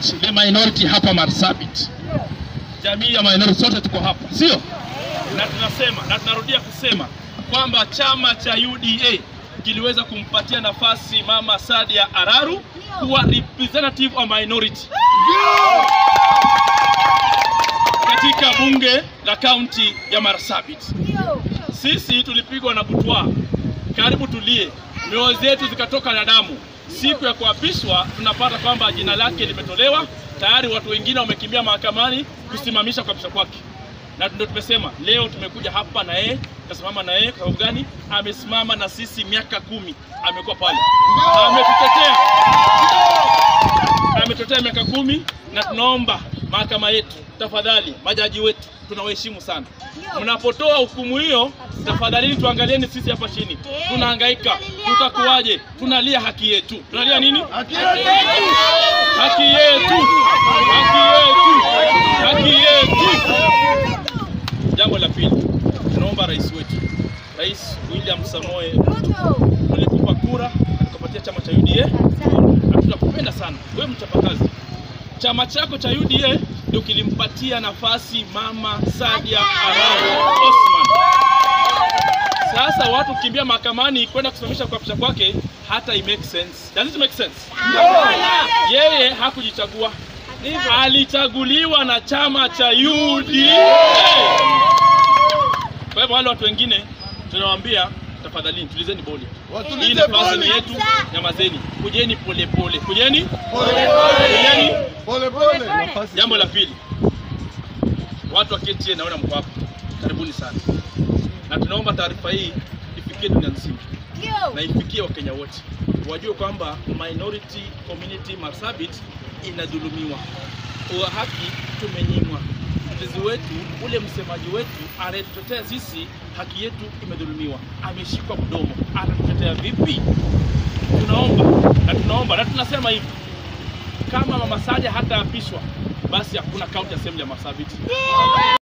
represent the minority hapa Marsabit. Jamii ya minority sote tuko hapa, sio? Na tunasema na tunarudia kusema kwamba chama cha UDA kiliweza kumpatia nafasi Mama Sadia Araru kuwa representative wa minority katika bunge la kaunti ya Marsabit. Sisi tulipigwa na butwa, karibu tulie, mioyo zetu zikatoka na damu. Siku ya kuapishwa tunapata kwamba jina lake limetolewa tayari, watu wengine wamekimbia mahakamani kusimamisha kuapishwa kwake, na ndio tumesema leo tumekuja hapa na yeye, tukasimama na yeye. Kwa sababu gani? Amesimama na sisi miaka kumi, amekuwa pale, ametutetea, ametutetea miaka kumi, na tunaomba mahakama yetu, tafadhali, majaji wetu tunawaheshimu sana. Mnapotoa hukumu hiyo, tafadhalini tuangalieni sisi hapa chini, tunahangaika, tutakuwaje? Tunalia haki yetu. Tunalia nini? Haki yetu, haki yetu, haki yetu. Jambo la pili, tunaomba rais wetu, Rais William Samoei ulikupa kura tukapatia chama cha UDA na tunakupenda sana wewe, mchapakazi. Chama chako cha UDA ndio kilimpatia nafasi Mama Sadia Arao Osman. Sasa watu kimbia mahakamani kwenda kusimamisha kuapisha kwake, hata it make sense. Does it make sense? Yeye hakujichagua, alichaguliwa na chama cha UDA. Kwa hivyo wale watu wengine tunawaambia tafadhali, tulizeni boli. Hii nafasi ni yetu, nyamazeni, kujeni polepole, kujeni kujeni. Jambo la pili, watu wa KTN naona mko hapa, karibuni sana, na tunaomba taarifa hii ifikie dunia nzima na ifikie Wakenya wote wajue kwamba minority community Marsabit inadhulumiwa, wa haki tumenyimwa. Mtetezi wetu ule msemaji wetu anayetutetea sisi, haki yetu imedhulumiwa, ameshikwa mdomo, atatutetea vipi? Tunaomba na tunaomba na tunasema hivi, kama Mama Sadia hataapishwa, basi hakuna county assembly ya Marsabit.